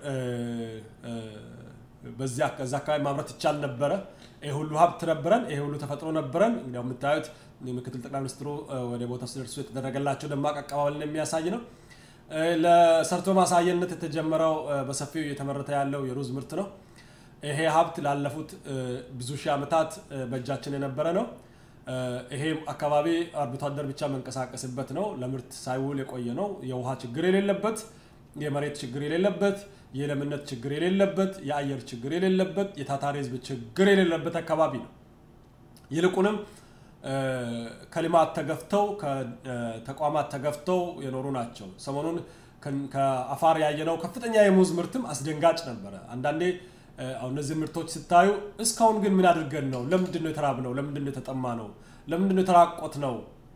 በዚያ አካባቢ ማምረት ይቻል ነበረ። ይሄ ሁሉ ሀብት ነበረን፣ ይሄ ሁሉ ተፈጥሮ ነበረን። እንግዲያው የምታዩት ምክትል ጠቅላይ ሚኒስትሩ ወደ ቦታው ሲደርሱ የተደረገላቸው ደማቅ አቀባበልን የሚያሳይ ነው። ለሰርቶ ማሳየነት የተጀመረው በሰፊው እየተመረተ ያለው የሩዝ ምርት ነው። ይሄ ሀብት ላለፉት ብዙ ሺህ ዓመታት በእጃችን የነበረ ነው። ይሄ አካባቢ አርብቶ አደር ብቻ መንቀሳቀስበት ነው። ለምርት ሳይውል የቆየ ነው። የውሃ ችግር የሌለበት፣ የመሬት ችግር የሌለበት፣ የለምነት ችግር የሌለበት፣ የአየር ችግር የሌለበት፣ የታታሪ ሕዝብ ችግር የሌለበት አካባቢ ነው። ይልቁንም ከልማት ተገፍተው ከተቋማት ተገፍተው የኖሩ ናቸው። ሰሞኑን ከአፋር ያየነው ከፍተኛ የሙዝ ምርትም አስደንጋጭ ነበረ። አንዳንዴ አሁን እነዚህ ምርቶች ስታዩ እስካሁን ግን ምን አድርገን ነው? ለምንድን ነው የተራብ ነው? ለምንድን ነው የተጠማ ነው? ለምንድን ነው የተራቆት ነው?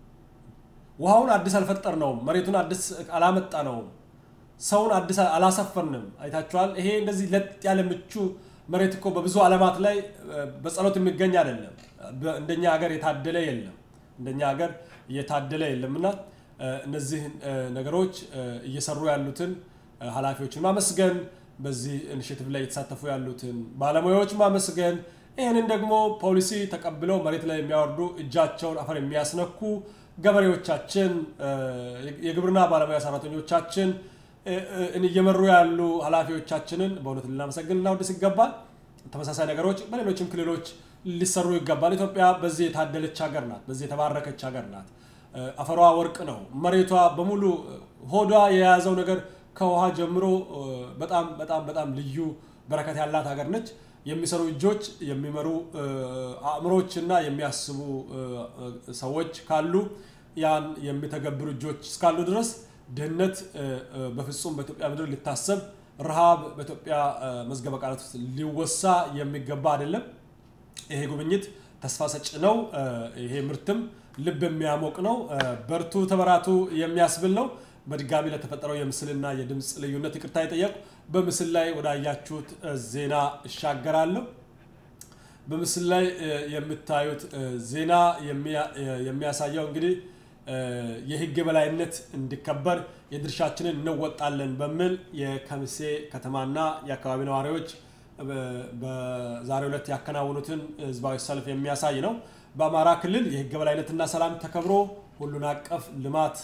ውሃውን አዲስ አልፈጠር ነው። መሬቱን አዲስ አላመጣ ነው። ሰውን አዲስ አላሰፈርንም። አይታችኋል። ይሄ እንደዚህ ለጥ ያለ ምቹ መሬት እኮ በብዙ ዓለማት ላይ በጸሎት የሚገኝ አይደለም። እንደኛ ሀገር የታደለ የለም። እንደኛ ሀገር እየታደለ የለም እና እነዚህ ነገሮች እየሰሩ ያሉትን ኃላፊዎችን ማመስገን በዚህ ኢኒሼቲቭ ላይ የተሳተፉ ያሉትን ባለሙያዎች ማመስገን፣ ይህንን ደግሞ ፖሊሲ ተቀብለው መሬት ላይ የሚያወርዱ እጃቸውን አፈር የሚያስነኩ ገበሬዎቻችን፣ የግብርና ባለሙያ ሰራተኞቻችን፣ እየመሩ ያሉ ኃላፊዎቻችንን በእውነት ልናመሰግን ልናወድስ ይገባል። ተመሳሳይ ነገሮች በሌሎችም ክልሎች ሊሰሩ ይገባል። ኢትዮጵያ በዚህ የታደለች ሀገር ናት። በዚህ የተባረከች ሀገር ናት። አፈሯ ወርቅ ነው። መሬቷ በሙሉ ሆዷ የያዘው ነገር ከውሃ ጀምሮ በጣም በጣም በጣም ልዩ በረከት ያላት ሀገር ነች። የሚሰሩ እጆች፣ የሚመሩ አእምሮች እና የሚያስቡ ሰዎች ካሉ ያን የሚተገብሩ እጆች እስካሉ ድረስ ድህነት በፍጹም በኢትዮጵያ ምድር ሊታሰብ፣ ረሃብ በኢትዮጵያ መዝገበ ቃላት ውስጥ ሊወሳ የሚገባ አይደለም። ይሄ ጉብኝት ተስፋ ሰጭ ነው። ይሄ ምርትም ልብ የሚያሞቅ ነው። በርቱ ተበራቱ የሚያስብል ነው። በድጋሚ ለተፈጠረው የምስልና የድምፅ ልዩነት ይቅርታ የጠየቁ በምስል ላይ ወዳያችሁት ዜና እሻገራለሁ። በምስል ላይ የምታዩት ዜና የሚያሳየው እንግዲህ የህግ የበላይነት እንዲከበር የድርሻችንን እንወጣለን በሚል የከሚሴ ከተማና የአካባቢ ነዋሪዎች በዛሬው ዕለት ያከናወኑትን ህዝባዊ ሰልፍ የሚያሳይ ነው። በአማራ ክልል የህግ የበላይነትና ሰላም ተከብሮ ሁሉን አቀፍ ልማት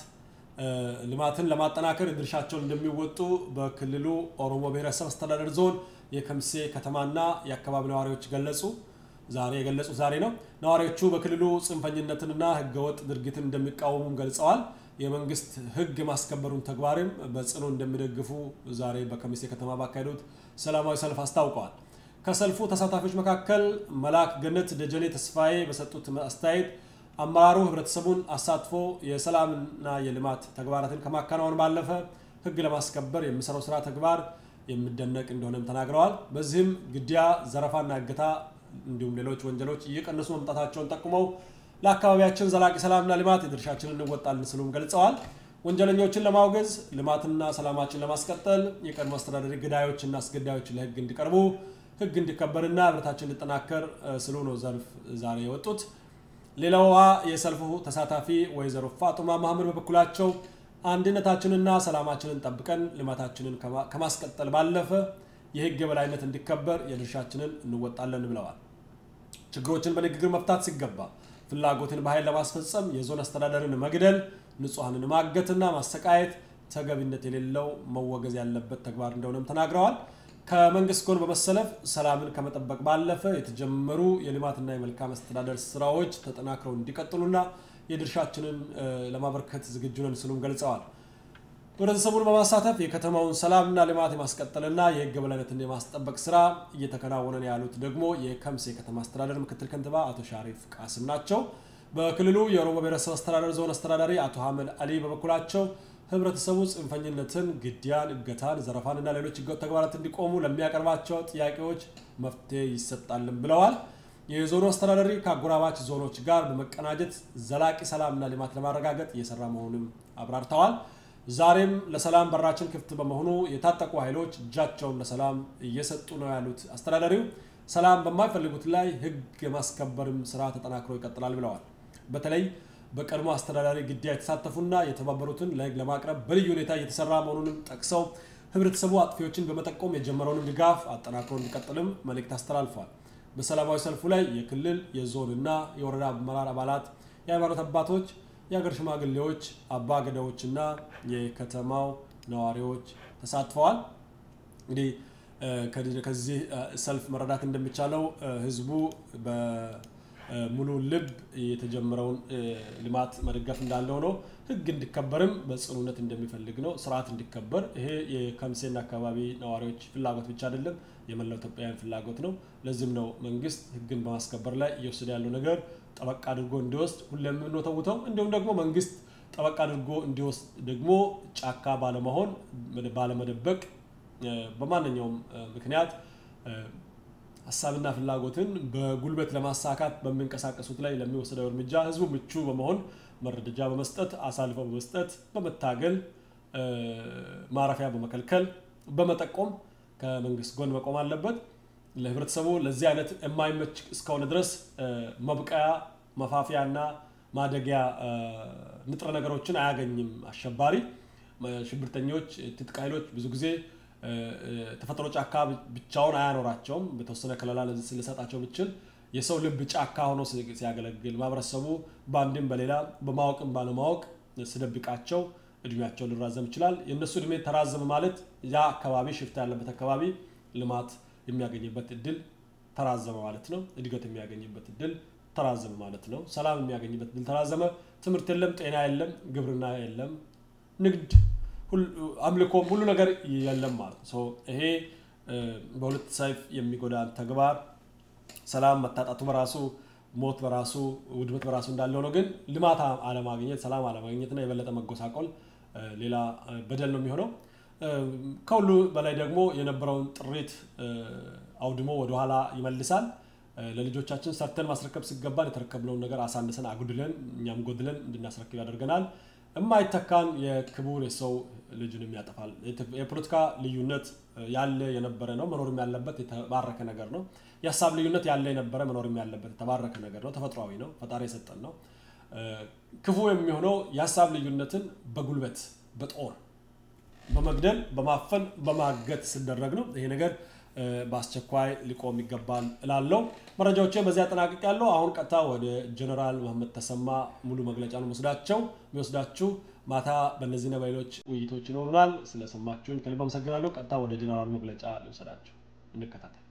ልማትን ለማጠናከር ድርሻቸውን እንደሚወጡ በክልሉ ኦሮሞ ብሔረሰብ አስተዳደር ዞን የከሚሴ ከተማና የአካባቢ ነዋሪዎች ገለጹ። ዛሬ የገለጹት ዛሬ ነው። ነዋሪዎቹ በክልሉ ጽንፈኝነትንና ህገወጥ ድርጊትን እንደሚቃወሙም ገልጸዋል። የመንግስት ህግ ማስከበሩን ተግባርም በጽኑ እንደሚደግፉ ዛሬ በከሚሴ ከተማ ባካሄዱት ሰላማዊ ሰልፍ አስታውቀዋል። ከሰልፉ ተሳታፊዎች መካከል መላክ ገነት ደጀኔ ተስፋዬ በሰጡት አስተያየት አመራሩ ህብረተሰቡን አሳትፎ የሰላምና የልማት ተግባራትን ከማከናወን ባለፈ ህግ ለማስከበር የሚሰራው ስራ ተግባር የሚደነቅ እንደሆነም ተናግረዋል። በዚህም ግድያ፣ ዘረፋና እገታ እንዲሁም ሌሎች ወንጀሎች እየቀነሱ መምጣታቸውን ጠቁመው ለአካባቢያችን ዘላቂ ሰላምና ልማት የድርሻችንን እንወጣለን ሲሉም ገልጸዋል። ወንጀለኞችን ለማውገዝ ልማትና ሰላማችን ለማስቀጠል የቀድሞ አስተዳደሪ ገዳዮችና አስገዳዮች ለህግ እንዲቀርቡ ህግ እንዲከበርና ህብረታችን እንዲጠናከር ስሉ ነው ሰልፍ ዛሬ የወጡት። ሌላዋ የሰልፉ ተሳታፊ ወይዘሮ ፋጡማ ማህመድ በበኩላቸው አንድነታችንና ሰላማችንን ጠብቀን ልማታችንን ከማስቀጠል ባለፈ የህግ የበላይነት እንዲከበር የድርሻችንን እንወጣለን ብለዋል። ችግሮችን በንግግር መፍታት ሲገባ ፍላጎትን በኃይል ለማስፈጸም የዞን አስተዳደርን መግደል፣ ንጹሐንን ማገትና ማሰቃየት ተገቢነት የሌለው መወገዝ ያለበት ተግባር እንደሆነም ተናግረዋል። ከመንግስት ጎን በመሰለፍ ሰላምን ከመጠበቅ ባለፈ የተጀመሩ የልማትና የመልካም አስተዳደር ስራዎች ተጠናክረው እንዲቀጥሉና የድርሻችንን ለማበርከት ዝግጁ ነን ሲሉም ገልጸዋል። ህብረተሰቡን በማሳተፍ የከተማውን ሰላምና ልማት የማስቀጠልና የህግ የበላይነትን የማስጠበቅ ስራ እየተከናወነ ነው ያሉት ደግሞ የከሚሴ ከተማ አስተዳደር ምክትል ከንቲባ አቶ ሻሪፍ ቃስም ናቸው። በክልሉ የኦሮሞ ብሔረሰብ አስተዳደር ዞን አስተዳዳሪ አቶ ሀመድ አሊ በበኩላቸው ህብረተሰቡ ጽንፈኝነትን፣ ግድያን፣ እገታን፣ ዘረፋንና ሌሎች ህገወጥ ተግባራት እንዲቆሙ ለሚያቀርባቸው ጥያቄዎች መፍትሄ ይሰጣልን ብለዋል። የዞኑ አስተዳዳሪ ከአጎራባች ዞኖች ጋር በመቀናጀት ዘላቂ ሰላምና ልማት ለማረጋገጥ እየሰራ መሆኑንም አብራርተዋል። ዛሬም ለሰላም በራችን ክፍት በመሆኑ የታጠቁ ኃይሎች እጃቸውን ለሰላም እየሰጡ ነው ያሉት አስተዳዳሪው ሰላም በማይፈልጉት ላይ ህግ የማስከበርም ስራ ተጠናክሮ ይቀጥላል ብለዋል። በተለይ በቀድሞ አስተዳዳሪ ግድያ የተሳተፉና የተባበሩትን ለህግ ለማቅረብ በልዩ ሁኔታ እየተሰራ መሆኑንም ጠቅሰው ህብረተሰቡ አጥፊዎችን በመጠቆም የጀመረውንም ድጋፍ አጠናክሮ እንዲቀጥልም መልእክት አስተላልፏል። በሰላማዊ ሰልፉ ላይ የክልል የዞንና የወረዳ አመራር አባላት፣ የሃይማኖት አባቶች የሀገር ሽማግሌዎች፣ አባ ገዳዎችና የከተማው ነዋሪዎች ተሳትፈዋል። እንግዲህ ከዚህ ሰልፍ መረዳት እንደሚቻለው ህዝቡ በሙሉ ልብ የተጀመረውን ልማት መደገፍ እንዳለው ነው። ህግ እንዲከበርም በጽኑነት እንደሚፈልግ ነው። ስርዓት እንዲከበር ይሄ የከሚሴና አካባቢ ነዋሪዎች ፍላጎት ብቻ አይደለም፣ የመላው ኢትዮጵያውያን ፍላጎት ነው። ለዚህም ነው መንግስት ህግን በማስከበር ላይ እየወሰደ ያለው ነገር ጠበቅ አድርጎ እንዲወስድ ሁሌም የምንወተውተው እንዲሁም ደግሞ መንግስት ጠበቅ አድርጎ እንዲወስድ ደግሞ ጫካ ባለመሆን ባለመደበቅ በማንኛውም ምክንያት ሀሳብና ፍላጎትን በጉልበት ለማሳካት በሚንቀሳቀሱት ላይ ለሚወሰደው እርምጃ ህዝቡ ምቹ በመሆን መረጃ በመስጠት አሳልፈው በመስጠት በመታገል ማረፊያ በመከልከል በመጠቆም ከመንግስት ጎን መቆም አለበት። ለህብረተሰቡ ለዚህ አይነት የማይመች እስከሆነ ድረስ መብቀያ መፋፊያና ማደጊያ ንጥረ ነገሮችን አያገኝም። አሸባሪ ሽብርተኞች፣ ትጥቅ ኃይሎች ብዙ ጊዜ ተፈጥሮ ጫካ ብቻውን አያኖራቸውም። በተወሰነ ከለላ ልሰጣቸው ብችል የሰው ልብ ጫካ ሆኖ ሲያገለግል ማህበረሰቡ በአንድም በሌላ በማወቅም ባለማወቅ ስደብቃቸው እድሜያቸው ሊራዘም ይችላል። የእነሱ እድሜ ተራዘመ ማለት ያ አካባቢ ሽፍታ ያለበት አካባቢ ልማት የሚያገኝበት እድል ተራዘመ ማለት ነው። እድገት የሚያገኝበት እድል ተራዘመ ማለት ነው። ሰላም የሚያገኝበት እድል ተራዘመ። ትምህርት የለም፣ ጤና የለም፣ ግብርና የለም፣ ንግድ፣ አምልኮም ሁሉ ነገር የለም ማለት ነው። ይሄ በሁለት ሰይፍ የሚጎዳ ተግባር ሰላም መታጣቱ በራሱ ሞት በራሱ ውድመት በራሱ እንዳለው ነው። ግን ልማት አለማግኘት፣ ሰላም አለማግኘትና የበለጠ መጎሳቆል ሌላ በደል ነው የሚሆነው። ከሁሉ በላይ ደግሞ የነበረውን ጥሪት አውድሞ ወደኋላ ይመልሳል። ለልጆቻችን ሰርተን ማስረከብ ሲገባን የተረከብነውን ነገር አሳንሰን አጉድለን እኛም ጎድለን እንድናስረክብ ያደርገናል። የማይተካን የክቡር የሰው ልጅንም ያጠፋል። የፖለቲካ ልዩነት ያለ የነበረ ነው፣ መኖርም ያለበት የተባረከ ነገር ነው። የሀሳብ ልዩነት ያለ የነበረ መኖርም ያለበት የተባረከ ነገር ነው። ተፈጥሯዊ ነው፣ ፈጣሪ የሰጠን ነው። ክፉ የሚሆነው የሀሳብ ልዩነትን በጉልበት በጦር በመግደል በማፈን በማገት ሲደረግ ነው። ይሄ ነገር በአስቸኳይ ሊቆም ይገባል እላለሁ። መረጃዎችን በዚህ አጠናቅቅ ያለው አሁን ቀጥታ ወደ ጀነራል መሐመድ ተሰማ ሙሉ መግለጫ ነው ወስዳቸው የሚወስዳችሁ ማታ በእነዚህና በሌሎች ውይይቶች ይኖሩናል። ስለሰማችሁኝ ከልብ አመሰግናለሁ። ቀጥታ ወደ ጀነራል መግለጫ ሊወሰዳችሁ እንከታተል።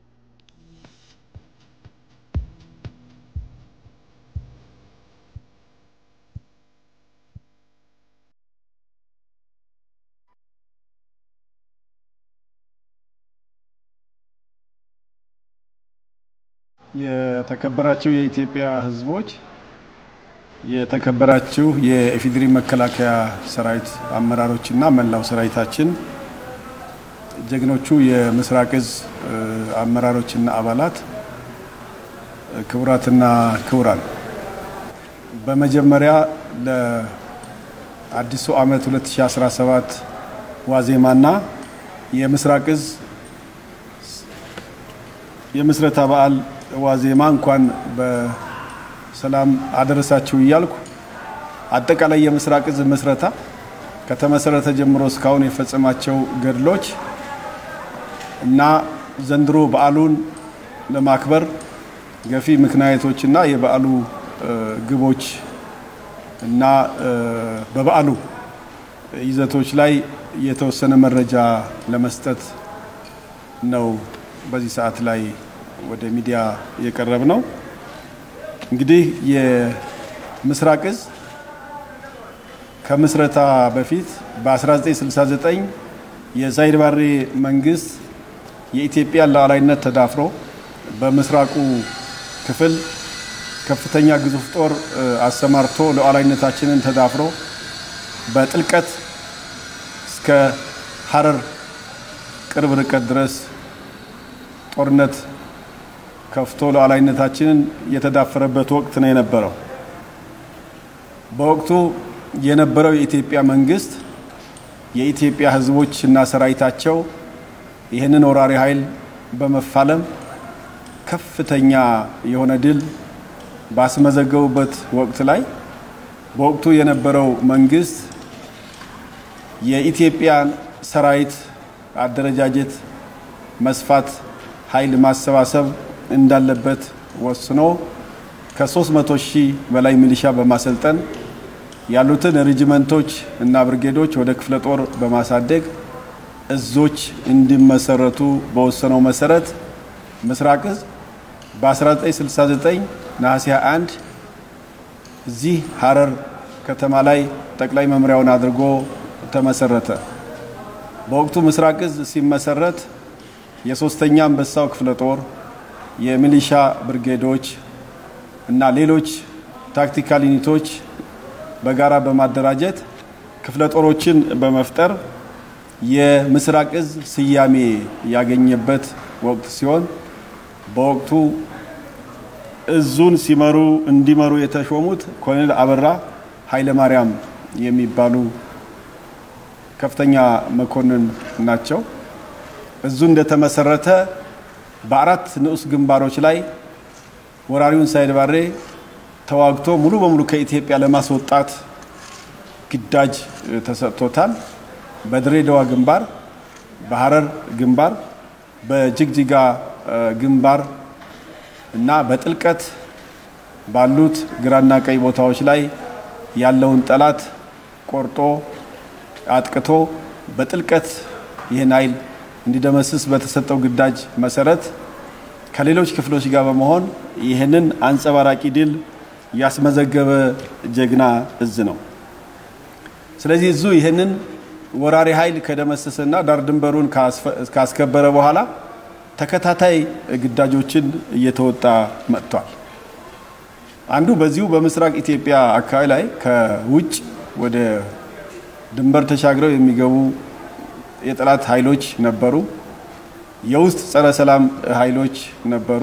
የተከበራችሁ የኢትዮጵያ ሕዝቦች፣ የተከበራችሁ የኢፌዴሪ መከላከያ ሰራዊት አመራሮችና መላው ሰራዊታችን፣ ጀግኖቹ የምስራቅ እዝ አመራሮችና አባላት፣ ክቡራትና ክቡራን፣ በመጀመሪያ ለአዲሱ ዓመት 2017 ዋዜማና የምስራቅ እዝ የምስረታ በዓል ዋዜማ እንኳን በሰላም አደረሳችሁ እያልኩ አጠቃላይ የምስራቅ እዝ ምስረታ ከተመሰረተ ጀምሮ እስካሁን የፈጸማቸው ገድሎች እና ዘንድሮ በዓሉን ለማክበር ገፊ ምክንያቶችና የበዓሉ ግቦች እና በበዓሉ ይዘቶች ላይ የተወሰነ መረጃ ለመስጠት ነው በዚህ ሰዓት ላይ ወደ ሚዲያ የቀረብ ነው። እንግዲህ የምስራቅ እዝ ከምስረታ በፊት በ1969 የዛይድ ባሬ መንግስት የኢትዮጵያን ሉዓላዊነት ተዳፍሮ በምስራቁ ክፍል ከፍተኛ ግዙፍ ጦር አሰማርቶ ሉዓላዊነታችንን ተዳፍሮ በጥልቀት እስከ ሀረር ቅርብ ርቀት ድረስ ጦርነት ከፍቶ ሉዓላዊነታችንን የተዳፈረበት ወቅት ነው የነበረው። በወቅቱ የነበረው የኢትዮጵያ መንግስት የኢትዮጵያ ሕዝቦች እና ሰራዊታቸው ይህንን ወራሪ ኃይል በመፋለም ከፍተኛ የሆነ ድል ባስመዘገቡበት ወቅት ላይ በወቅቱ የነበረው መንግስት የኢትዮጵያን ሰራዊት አደረጃጀት መስፋት ኃይል ማሰባሰብ እንዳለበት ወስኖ ከ300 ሺህ በላይ ሚሊሻ በማሰልጠን ያሉትን ሬጂመንቶች እና ብርጌዶች ወደ ክፍለ ጦር በማሳደግ እዞች እንዲመሰረቱ በወሰነው መሰረት ምስራቅ እዝ በ1969 ነሐሴ 21 እዚህ ሀረር ከተማ ላይ ጠቅላይ መምሪያውን አድርጎ ተመሰረተ። በወቅቱ ምስራቅ እዝ ሲመሰረት የሶስተኛ አንበሳው ክፍለ ጦር የሚሊሻ ብርጌዶች እና ሌሎች ታክቲካል ዩኒቶች በጋራ በማደራጀት ክፍለ ጦሮችን በመፍጠር የምስራቅ እዝ ስያሜ ያገኘበት ወቅት ሲሆን በወቅቱ እዙን ሲመሩ እንዲመሩ የተሾሙት ኮሎኔል አበራ ኃይለማርያም የሚባሉ ከፍተኛ መኮንን ናቸው። እዙ እንደተመሰረተ በአራት ንዑስ ግንባሮች ላይ ወራሪውን ሳይድ ባሬ ተዋግቶ ሙሉ በሙሉ ከኢትዮጵያ ለማስወጣት ግዳጅ ተሰጥቶታል። በድሬዳዋ ግንባር፣ በሀረር ግንባር፣ በጅግጅጋ ግንባር እና በጥልቀት ባሉት ግራና ቀኝ ቦታዎች ላይ ያለውን ጠላት ቆርጦ አጥቅቶ በጥልቀት ይህን ኃይል እንዲደመስስ በተሰጠው ግዳጅ መሰረት ከሌሎች ክፍሎች ጋር በመሆን ይህንን አንጸባራቂ ድል ያስመዘገበ ጀግና እዝ ነው። ስለዚህ እዙ ይህንን ወራሪ ኃይል ከደመሰሰና ዳር ድንበሩን ካስከበረ በኋላ ተከታታይ ግዳጆችን እየተወጣ መጥቷል። አንዱ በዚሁ በምስራቅ ኢትዮጵያ አካባቢ ላይ ከውጭ ወደ ድንበር ተሻግረው የሚገቡ የጠላት ኃይሎች ነበሩ። የውስጥ ጸረ ሰላም ኃይሎች ነበሩ።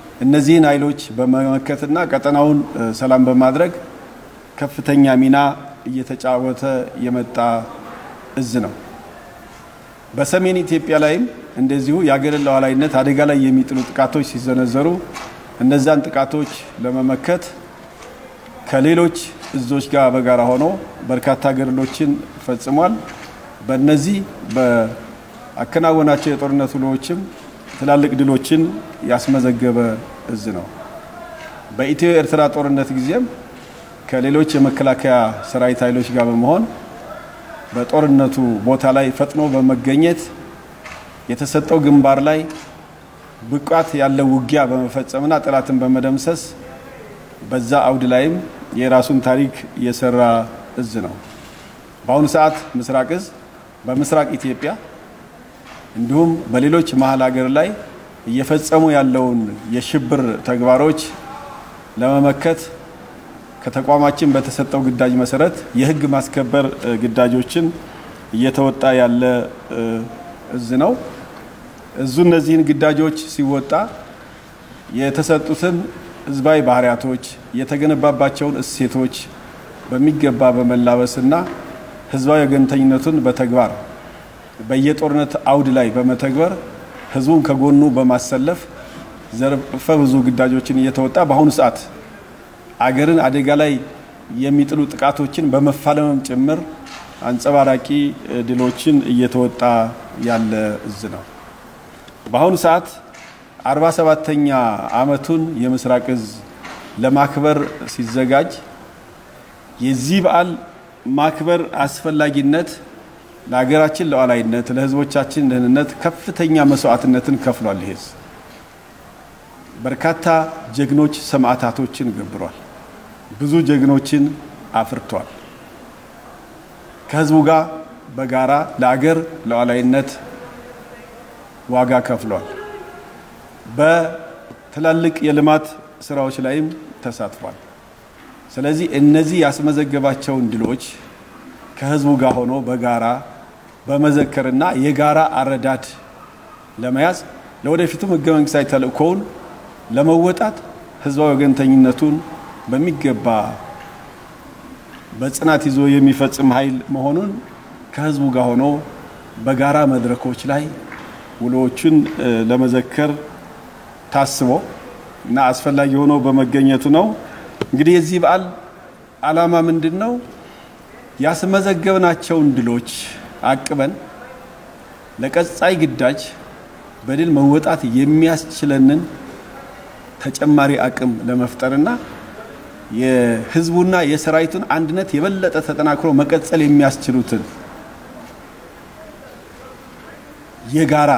እነዚህን ኃይሎች በመመከትና ቀጠናውን ሰላም በማድረግ ከፍተኛ ሚና እየተጫወተ የመጣ እዝ ነው። በሰሜን ኢትዮጵያ ላይም እንደዚሁ የአገርን ሉዓላዊነት አደጋ ላይ የሚጥሉ ጥቃቶች ሲዘነዘሩ እነዛን ጥቃቶች ለመመከት ከሌሎች እዞች ጋር በጋራ ሆኖ በርካታ ገድሎችን ፈጽሟል። በእነዚህ በአከናወናቸው የጦርነት ውሎዎችም ትላልቅ ድሎችን ያስመዘገበ እዝ ነው። በኢትዮ ኤርትራ ጦርነት ጊዜም ከሌሎች የመከላከያ ሰራዊት ኃይሎች ጋር በመሆን በጦርነቱ ቦታ ላይ ፈጥኖ በመገኘት የተሰጠው ግንባር ላይ ብቃት ያለው ውጊያ በመፈጸምና ጠላትን በመደምሰስ በዛ አውድ ላይም የራሱን ታሪክ የሰራ እዝ ነው። በአሁኑ ሰዓት ምስራቅ እዝ በምስራቅ ኢትዮጵያ እንዲሁም በሌሎች መሀል ሀገር ላይ እየፈጸሙ ያለውን የሽብር ተግባሮች ለመመከት ከተቋማችን በተሰጠው ግዳጅ መሰረት የሕግ ማስከበር ግዳጆችን እየተወጣ ያለ እዝ ነው። እዙ እነዚህን ግዳጆች ሲወጣ የተሰጡትን ህዝባዊ ባህሪያቶች የተገነባባቸውን እሴቶች በሚገባ በመላበስና ህዝባዊ ወገንተኝነቱን በተግባር በየጦርነት አውድ ላይ በመተግበር ህዝቡን ከጎኑ በማሰለፍ ዘርፈ ብዙ ግዳጆችን እየተወጣ በአሁኑ ሰዓት አገርን አደጋ ላይ የሚጥሉ ጥቃቶችን በመፋለምም ጭምር አንጸባራቂ ድሎችን እየተወጣ ያለ እዝ ነው። በአሁኑ ሰዓት 47ተኛ ዓመቱን የምስራቅ እዝ ለማክበር ሲዘጋጅ የዚህ በዓል ማክበር አስፈላጊነት ለሀገራችን ሉዓላዊነት፣ ለህዝቦቻችን ደህንነት ከፍተኛ መስዋዕትነትን ከፍሏል። ይሄ በርካታ ጀግኖች ሰማዕታቶችን ገብሯል። ብዙ ጀግኖችን አፍርቷል። ከህዝቡ ጋር በጋራ ለአገር ሉዓላዊነት ዋጋ ከፍሏል። በትላልቅ የልማት ስራዎች ላይም ተሳትፏል። ስለዚህ እነዚህ ያስመዘገባቸውን ድሎች ከህዝቡ ጋር ሆኖ በጋራ በመዘከርና የጋራ አረዳድ ለመያዝ ለወደፊቱም ህገ መንግስታዊ ተልእኮውን ለመወጣት ህዝባዊ ወገንተኝነቱን በሚገባ በጽናት ይዞ የሚፈጽም ኃይል መሆኑን ከህዝቡ ጋር ሆኖ በጋራ መድረኮች ላይ ውሎዎቹን ለመዘከር ታስቦ እና አስፈላጊ ሆኖ በመገኘቱ ነው። እንግዲህ የዚህ በዓል ዓላማ ምንድን ነው? ያስመዘገብናቸውን ድሎች አቅበን ለቀጣይ ግዳጅ በድል መወጣት የሚያስችለንን ተጨማሪ አቅም ለመፍጠርና የህዝቡና የሰራዊቱን አንድነት የበለጠ ተጠናክሮ መቀጠል የሚያስችሉትን የጋራ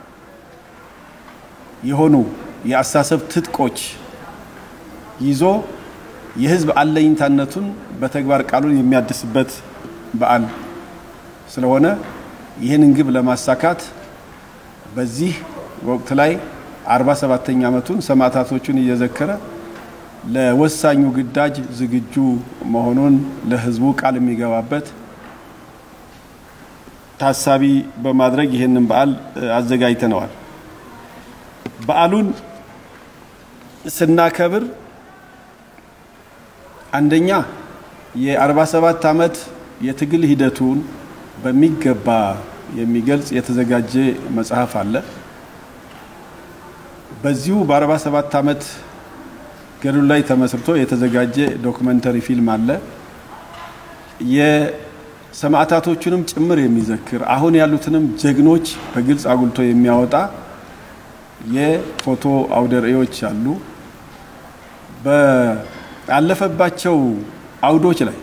የሆኑ የአስተሳሰብ ትጥቆች ይዞ የህዝብ አለኝታነቱን በተግባር ቃሉን የሚያድስበት በዓል ስለሆነ ይህንን ግብ ለማሳካት በዚህ ወቅት ላይ 47ኛ ዓመቱን ሰማዕታቶቹን እየዘከረ ለወሳኙ ግዳጅ ዝግጁ መሆኑን ለህዝቡ ቃል የሚገባበት ታሳቢ በማድረግ ይህንን በዓል አዘጋጅተነዋል። በዓሉን ስናከብር አንደኛ የ47 ዓመት የትግል ሂደቱን በሚገባ የሚገልጽ የተዘጋጀ መጽሐፍ አለ። በዚሁ በ47 ዓመት ገድሉ ላይ ተመስርቶ የተዘጋጀ ዶክመንተሪ ፊልም አለ። የሰማዕታቶቹንም ጭምር የሚዘክር አሁን ያሉትንም ጀግኖች በግልጽ አጉልቶ የሚያወጣ የፎቶ አውደ ርዕዮች አሉ። ባለፈባቸው አውዶች ላይ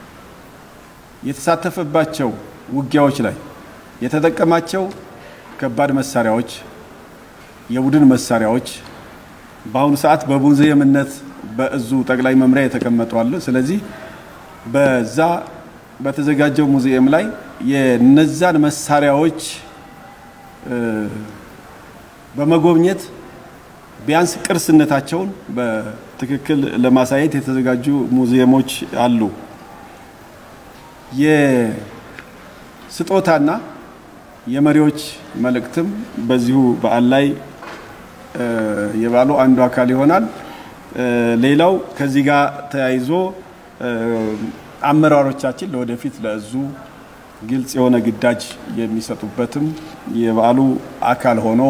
የተሳተፈባቸው ውጊያዎች ላይ የተጠቀማቸው ከባድ መሳሪያዎች፣ የቡድን መሳሪያዎች በአሁኑ ሰዓት በሙዚየምነት በእዙ ጠቅላይ መምሪያ የተቀመጡ አሉ። ስለዚህ በዛ በተዘጋጀው ሙዚየም ላይ የነዛን መሳሪያዎች በመጎብኘት ቢያንስ ቅርስነታቸውን በትክክል ለማሳየት የተዘጋጁ ሙዚየሞች አሉ። የስጦታና የመሪዎች መልእክትም በዚሁ በዓል ላይ የበዓሉ አንዱ አካል ይሆናል። ሌላው ከዚህ ጋር ተያይዞ አመራሮቻችን ለወደፊት ለእዙ ግልጽ የሆነ ግዳጅ የሚሰጡበትም የበዓሉ አካል ሆኖ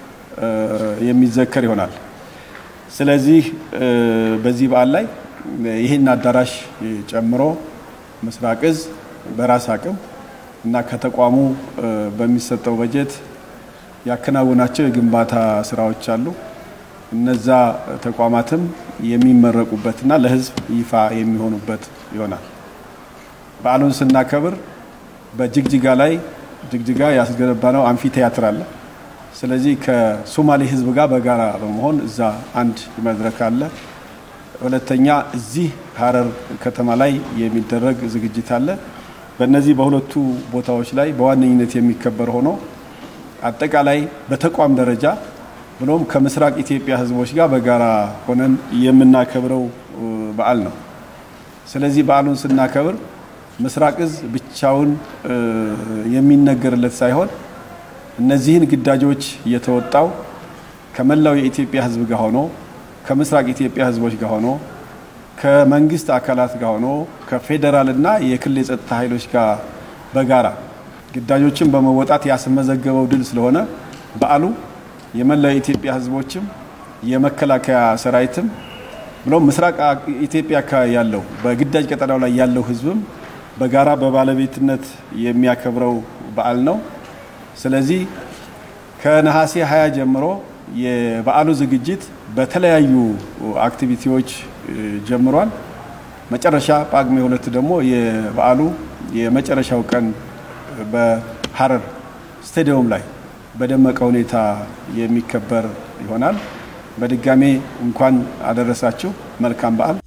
የሚዘከር ይሆናል። ስለዚህ በዚህ በዓል ላይ ይህን አዳራሽ ጨምሮ ምስራቅ እዝ በራስ አቅም እና ከተቋሙ በሚሰጠው በጀት ያከናውናቸው የግንባታ ስራዎች አሉ። እነዛ ተቋማትም የሚመረቁበትና ለሕዝብ ይፋ የሚሆኑበት ይሆናል። በዓሉን ስናከብር በጅግጅጋ ላይ ጅግጅጋ ያስገነባ ነው አምፊ ቲያትር አለ። ስለዚህ ከሶማሌ ሕዝብ ጋር በጋራ በመሆን እዛ አንድ መድረክ አለ። ሁለተኛ እዚህ ሀረር ከተማ ላይ የሚደረግ ዝግጅት አለ። በእነዚህ በሁለቱ ቦታዎች ላይ በዋነኝነት የሚከበር ሆኖ አጠቃላይ በተቋም ደረጃ ብሎም ከምስራቅ ኢትዮጵያ ህዝቦች ጋር በጋራ ሆነን የምናከብረው በዓል ነው። ስለዚህ በዓሉን ስናከብር ምስራቅ እዝ ብቻውን የሚነገርለት ሳይሆን እነዚህን ግዳጆች የተወጣው ከመላው የኢትዮጵያ ህዝብ ጋር ሆኖ ከምስራቅ ኢትዮጵያ ህዝቦች ጋር ሆኖ ከመንግስት አካላት ጋር ሆኖ ከፌዴራልና የክልል የጸጥታ ኃይሎች ጋር በጋራ ግዳጆችን በመወጣት ያስመዘገበው ድል ስለሆነ በዓሉ የመላው የኢትዮጵያ ህዝቦችም የመከላከያ ሰራዊትም ብሎም ምስራቅ ኢትዮጵያ አካባቢ ያለው በግዳጅ ቀጠናው ላይ ያለው ህዝብም በጋራ በባለቤትነት የሚያከብረው በዓል ነው። ስለዚህ ከነሐሴ 20 ጀምሮ የበዓሉ ዝግጅት በተለያዩ አክቲቪቲዎች ጀምሯል። መጨረሻ ጳጉሜ ሁለት ደግሞ የበዓሉ የመጨረሻው ቀን በሀረር ስቴዲየም ላይ በደመቀ ሁኔታ የሚከበር ይሆናል። በድጋሜ እንኳን አደረሳችሁ። መልካም በዓል።